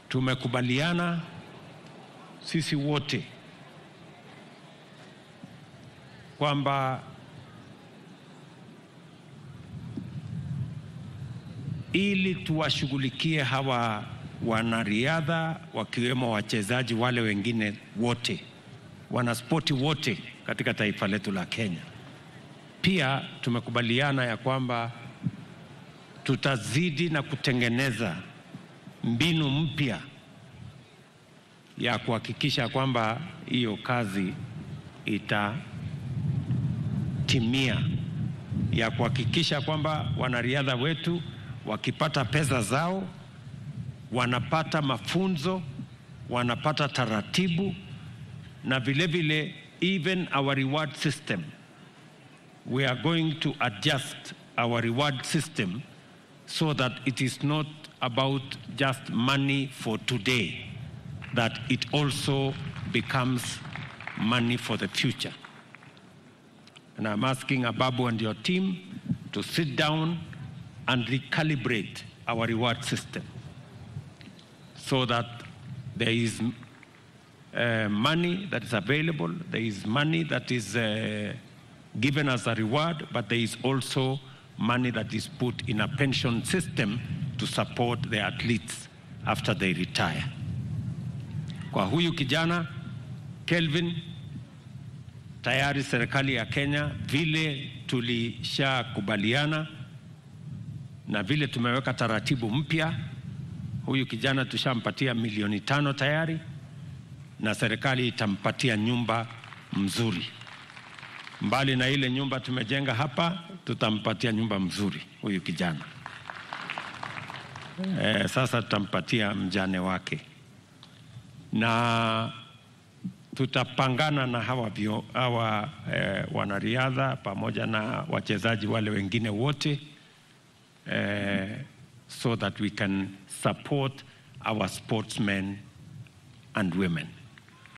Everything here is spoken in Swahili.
tumekubaliana sisi wote kwamba ili tuwashughulikie hawa wanariadha wakiwemo wachezaji wale wengine wote, wanaspoti wote katika taifa letu la Kenya. Pia tumekubaliana ya kwamba tutazidi na kutengeneza mbinu mpya ya kuhakikisha kwamba hiyo kazi itatimia, ya kuhakikisha kwamba wanariadha wetu wakipata pesa zao wanapata mafunzo, wanapata taratibu, na vile vile even our reward system we are going to adjust our reward system so that it is not about just money for today, that it also becomes money for the future. And I'm asking Ababu and your team to sit down and recalibrate our reward system so that there is uh, money that is available, there is money that is uh, given as a reward, but there is also money that is put in a pension system to support the athletes after they retire. Kwa huyu kijana Kelvin, tayari serikali ya Kenya vile tulishakubaliana na vile tumeweka taratibu mpya, huyu kijana tushampatia milioni tano tayari, na serikali itampatia nyumba mzuri. Mbali na ile nyumba tumejenga hapa, tutampatia nyumba mzuri huyu kijana. E, sasa tutampatia mjane wake na tutapangana na hawa, vio, hawa e, wanariadha pamoja na wachezaji wale wengine wote e, so that we can support our sportsmen and women.